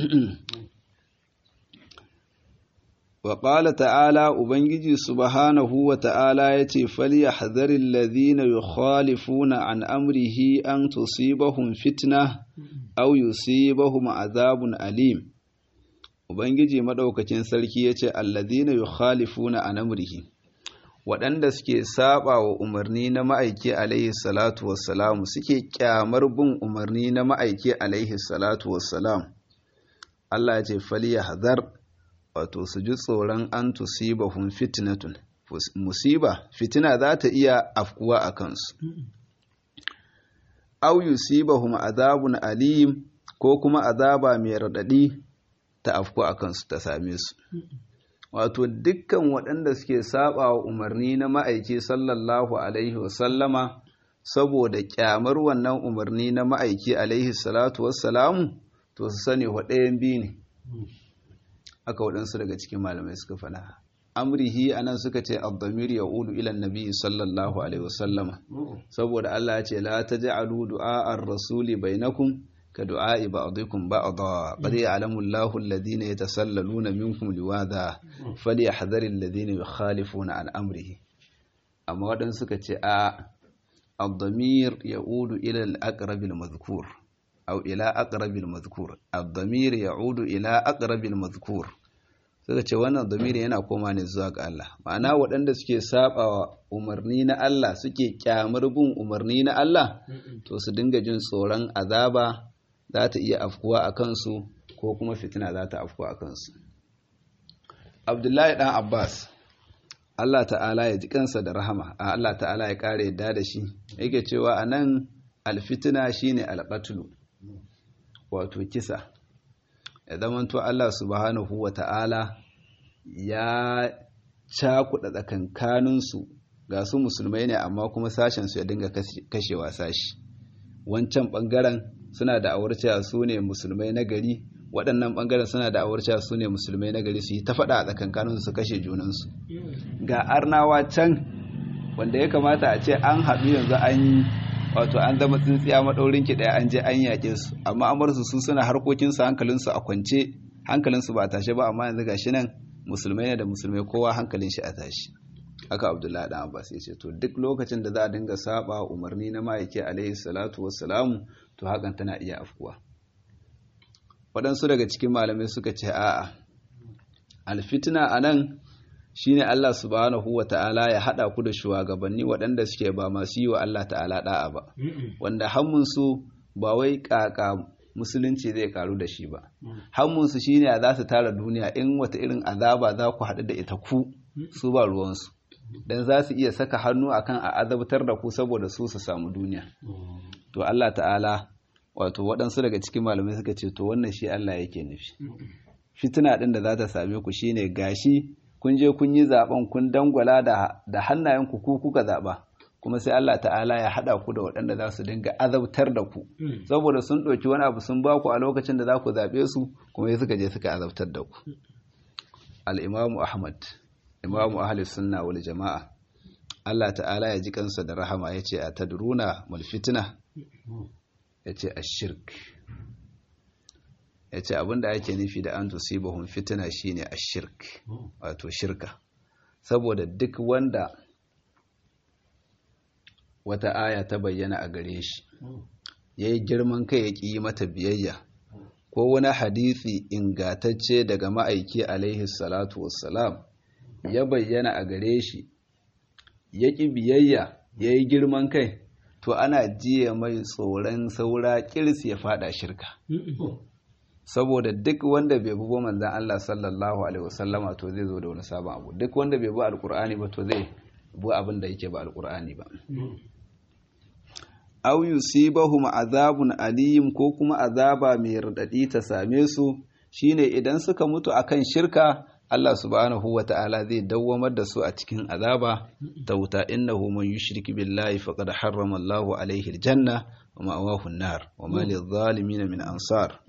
wa qala ta'ala ubangiji subhanahu wa ta'ala yace falyahdharil ladhina yukhalifuna an amrihi an tusibahum fitna aw yusibahum azabun alim ubangiji madaukakin sarki yace alladhina yukhalifuna an amrihi waɗanda suke saba wa umarni na ma'aiki alaihi salatu wassalamu suke kyamar bin umarni na ma'aiki alaihi salatu wassalam Allah ya ce faliya hazar wato su ji tsoron an tusibahum fitnatun musiba fitina za ta iya afkuwa a kansu au yusibahum azabun alim ko kuma azaba mai raɗaɗi ta afku a kansu ta same su wato dukkan waɗanda suke saba wa umarni na ma'aiki sallallahu alaihi wasallama saboda kyamar wannan umarni na ma'aiki alaihi salatu wassalamu to su sani waɗayan biyu ne aka waɗansu daga cikin malamai suka faɗa amrihi anan suka ce abdamir ya ulu ilan nabi sallallahu alaihi wasallama saboda Allah ya ce la taj'alu du'a ar-rasuli bainakum ka du'a'i ba'dikum ba'dha qad ya'lamu Allahu alladhina yatasallaluna minkum liwadha falyahdharil ladhina yukhalifuna an amrihi amma wadan suka ce a ad-damir ya'udu ila al-aqrab al-madhkur aw ila aqrab al-madhkur ad-damir ya'udu ila aqrab al-madhkur suka ce wannan damiri yana koma ne zuwa ga Allah ma'ana waɗanda suke sabawa umarni na Allah suke kyamar bin umarni na Allah to su dinga jin tsoron azaba za ta iya afkuwa a kansu ko kuma fitina za ta afkuwa a kansu abdullahi dan abbas allah ta'ala ya ji kansa da rahama a allah ta'ala ya kare yadda da shi yake cewa a nan alfitina shine alƙatulu wato kisa ya zamanto allah subhanahu wa ta'ala ya cakuɗa tsakankaninsu ga su musulmai ne amma kuma sashensu ya dinga kashewa sashi wancan ɓangaren suna da awar cewa su ne musulmai na gari waɗannan ɓangaren suna da awar cewa su ne musulmai na gari su yi ta faɗa a tsakankaninsu su kashe junansu ga arnawa can wanda ya kamata a ce an haɗu yanzu an yi wato an zama tsintsiya maɗaurin ki ɗaya an je an yaƙe su amma amarsu su suna harkokinsu hankalinsu a kwance hankalinsu ba tashe ba amma yanzu gashi nan musulmai ne da musulmai kowa hankalin shi a tashi haka abdullahi dan abbas ya ce to duk lokacin da za a dinga saba umarni na ma'aiki alaihi salatu wassalamu to hakan tana iya afkuwa waɗansu daga cikin malamai suka ce a'a alfitina a nan shine Allah subhanahu wa ta'ala ya haɗa ku da shugabanni waɗanda suke ba masu yi wa Allah ta'ala ɗa'a ba wanda hammunsu ba wai ƙaƙa musulunci zai karu da shi ba hammunsu shine za su tara duniya in wata irin azaba za ku haɗu da ita ku su ba ruwansu dan za su iya saka hannu akan a azabtar da ku saboda su su samu duniya to Allah ta'ala wato waɗansu daga cikin malamai suka ce to wannan shi Allah yake nufi fitina ɗin da za ta same ku shine gashi kun je kun yi zaben kun dangwala da hannayen ku ku kuka zaɓa kuma sai Allah ta'ala ya haɗa ku da waɗanda za su dinga azabtar da ku saboda sun ɗauki wani abu sun ba ku a lokacin da za ku zaɓe su kuma sai suka je suka azabtar da ku al-imamu ahmad imamu ahli sunna wal jama'a Allah ta'ala ya ji kansa da rahama yace a tadruna mal fitna yace ashirk yace abinda ake nufi da an tusibahum fitna shine ashirk wato shirka saboda duk wanda wata aya ta bayyana a gare shi yayi girman kai ya ƙi mata biyayya ko wani hadisi ingatacce daga ma'aiki alaihi salatu wassalam ya bayyana a gare shi ya ƙi biyayya ya yi girman kai to ana jiya mai tsoron saura kirs ya fada shirka saboda duk wanda bai bugo manzan Allah sallallahu alaihi wasallama to zai zo da wani sabon abu duk wanda bai bu alkur'ani ba to zai bu abin da yake ba alkur'ani ba aw yusibahum azabun alim ko kuma azaba mai radadi ta same su shine idan suka mutu akan shirka Allah subhanahu wa ta'ala zai dawwamar da su a cikin azaba ta wuta innahu man yushrik billahi faqad harrama Allahu alaihi aljanna wa ma'awahu an-nar wa ma lidh-dhalimin min ansar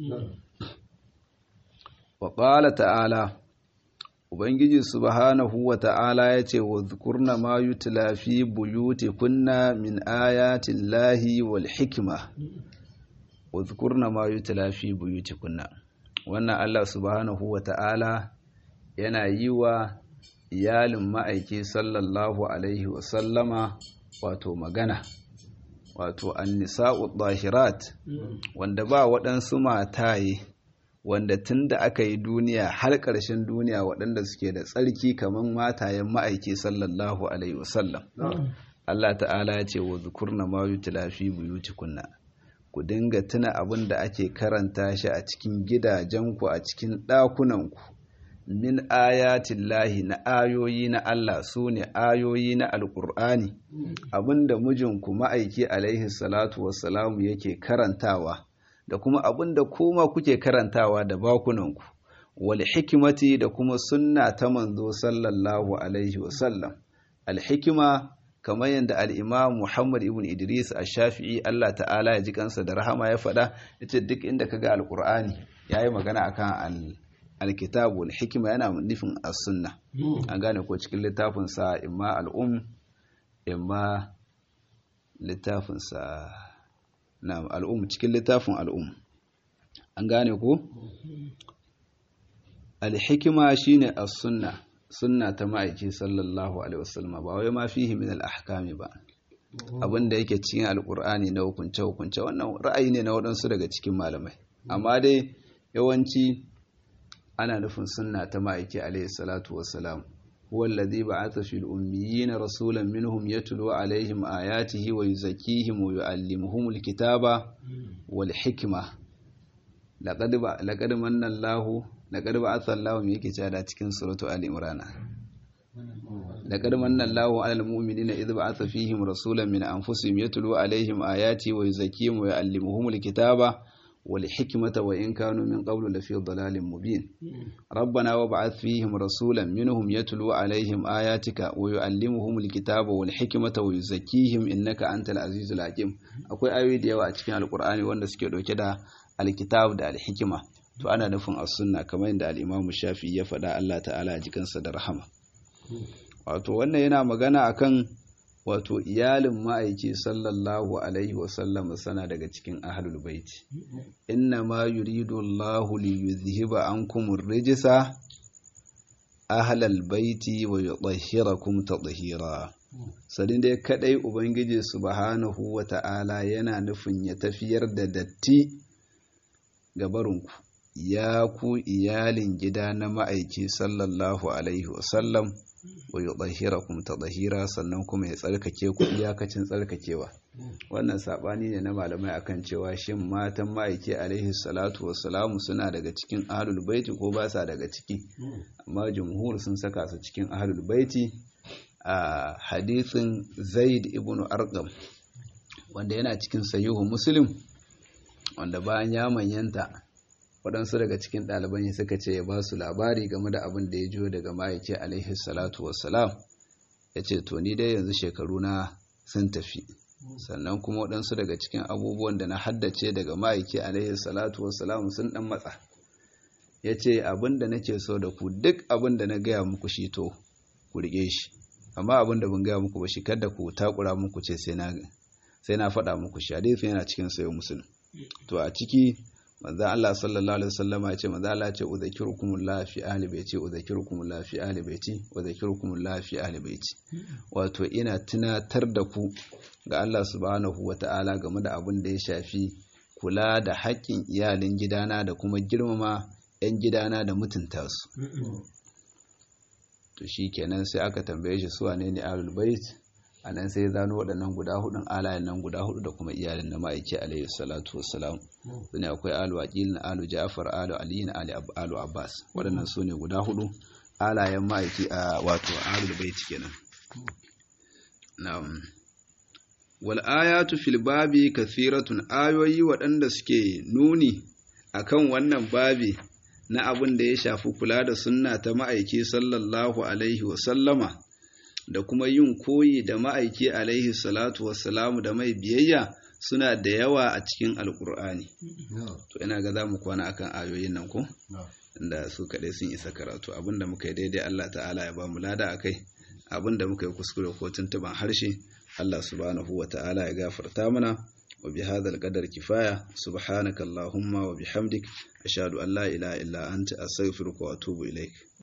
wa qala ta'ala ubangiji subhanahu wa ta'ala yace wa dhkurna ma yutla fi buyutikunna min ayati llahi wal hikma wa dhkurna ma yutla fi buyutikunna wannan Allah subhanahu wa ta'ala yana yi wa iyalin ma'aiki sallallahu alaihi wasallama wato magana wato annisa'u ɗahirat wanda ba waɗansu mataye wanda tun da aka yi duniya har ƙarshen duniya waɗanda suke da tsarki kamar matayen ma'aiki sallallahu alaihi wasallam Allah ta'ala ya ce wa zukurna ma yutla fi buyutikunna ku dinga tuna abin da ake karanta shi a cikin gidajenku a cikin ɗakunanku min ayatin lahi na ayoyi na Allah su ne ayoyi na alƙur'ani abinda mijinku ma'aiki alaihi salatu wassalamu yake karantawa da kuma abinda kuma kuke karantawa da bakunanku wal hikimati da kuma sunna ta manzo sallallahu alaihi wasallam alhikima kamar yadda al'imam Muhammad ibn Idris a shafi'i Allah ta'ala ya ji kansa da rahama ya faɗa ita duk inda ka ga alƙur'ani ya yi magana akan al alkitabu hikima yana nufin as-sunna an gane ko cikin littafin sa imma al'um imma littafin sa na al'um cikin littafin al'um an gane ko al-hikima shine as-sunna sunna ta ma'aiki sallallahu alaihi wasallam ba wai ma fihi min al-ahkami ba abinda yake cikin alqur'ani na hukunce hukunce wannan ra'ayi ne na waɗansu daga cikin malamai amma dai yawanci ana nufin sunna ta ma'aiki alaihi salatu wassalam huwa alladhi ba'atha fil ummiyina rasulan minhum yatlu alaihim ayatihi wa yuzakkihim wa yu'allimuhum alkitaba wal hikma laqad laqad manna Allahu laqad ba'atha Allahu me yake cewa cikin suratu ali imran laqad manna Allahu 'alal mu'minina idh ba'atha fihim rasulan min anfusihim yatlu alaihim ayatihi wa yuzakkihim wa yu'allimuhum alkitaba والحكمة وإن كانوا من قبل لفي ضلال مبين ربنا وابعث فيهم رسولا منهم يتلو عليهم آياتك ويعلمهم الكتاب والحكمة ويزكيهم إنك أنت العزيز الحكيم akwai ayoyi da yawa a cikin alkur'ani wanda suke dauke da alkitab da alhikima to ana nufin as-sunna kamar yadda al-Imam Shafi'i ya faɗa Allah ta'ala a jikansa da rahama wato wannan yana magana akan wato iyalin ma'aiki sallallahu alaihi wasallam sana daga cikin ahlul baiti inna ma yuridu Allahu li yuzhiba ankum ar-rijsa ahlal baiti wa yutahhirakum tadhhira sadin dai kadai ubangiji subhanahu wa ta'ala yana nufin ya tafiyar da datti ga barinku ya ku iyalin gida na ma'aiki sallallahu alaihi wasallam wa yutahhirakum tadhhira sannan kuma ya tsarkake ku iyakacin tsarkakewa wannan sabani ne na malamai akan cewa shin matan ma'aiki alaihi salatu wassalamu suna daga cikin ahlul baiti ko ba sa daga ciki amma jumhur sun saka su cikin ahlul baiti a hadithin zaid ibn arqam wanda yana cikin sahihu muslim wanda bayan ya manyanta waɗansu daga cikin ɗaliban suka ce ya ba su labari game da abin da ya jiyo daga ma'aiki alaihi salatu wassalam ya ce to ni dai yanzu shekaru na sun tafi sannan kuma waɗansu daga cikin abubuwan da na haddace daga ma'aiki alaihi salatu wassalam sun ɗan matsa ya ce abin da nake so da ku duk abin da na gaya muku shi to ku riƙe shi amma abin da ban gaya muku ba shi kada ku takura muku ce sai na faɗa muku shi hadisi yana cikin sayo musulun to a ciki manzo Allah sallallahu alaihi wasallam ya ce manzo Allah ya ce udhakirukumullah fi ahli baiti udhakirukumullah fi ahli baiti udhakirukumullah fi ahli baiti wato ina tunatar da ku ga Allah subhanahu wataala game da abin da ya shafi kula da haƙƙin iyalin gidana da kuma girmama 'yan gidana da mutunta su to shikenan sai aka tambaye shi su wane ne ahlul bait a nan sai zano waɗannan guda hudun alayen nan guda hudu da kuma iyalin na ma'aiki alaihi salatu wassalam su ne akwai alu aqil na alu ja'far alu ali na alu abbas waɗannan su ne guda hudu alayen ma'aiki a wato ahlul bait kenan na'am wal ayatu fil babi kathiratun ayoyi waɗanda suke nuni akan wannan babi na abin da ya shafi kula da sunna ta ma'aiki sallallahu alaihi wa sallama da kuma yin koyi da ma'aiki alaihi salatu wassalamu da mai biyayya suna da yawa a cikin alkur'ani to ina ga za mu kwana akan ayoyin nan ko da su kaɗai sun isa karatu abinda muka yi daidai Allah ta'ala ya ba mu lada a kai abinda muka yi kuskure ko tuntuban harshe Allah subhanahu wa ta'ala ya gafarta mana wa bi hadal qadar kifaya subhanaka allahumma wa bihamdik ashhadu an la ilaha illa anta astaghfiruka wa atubu ilaik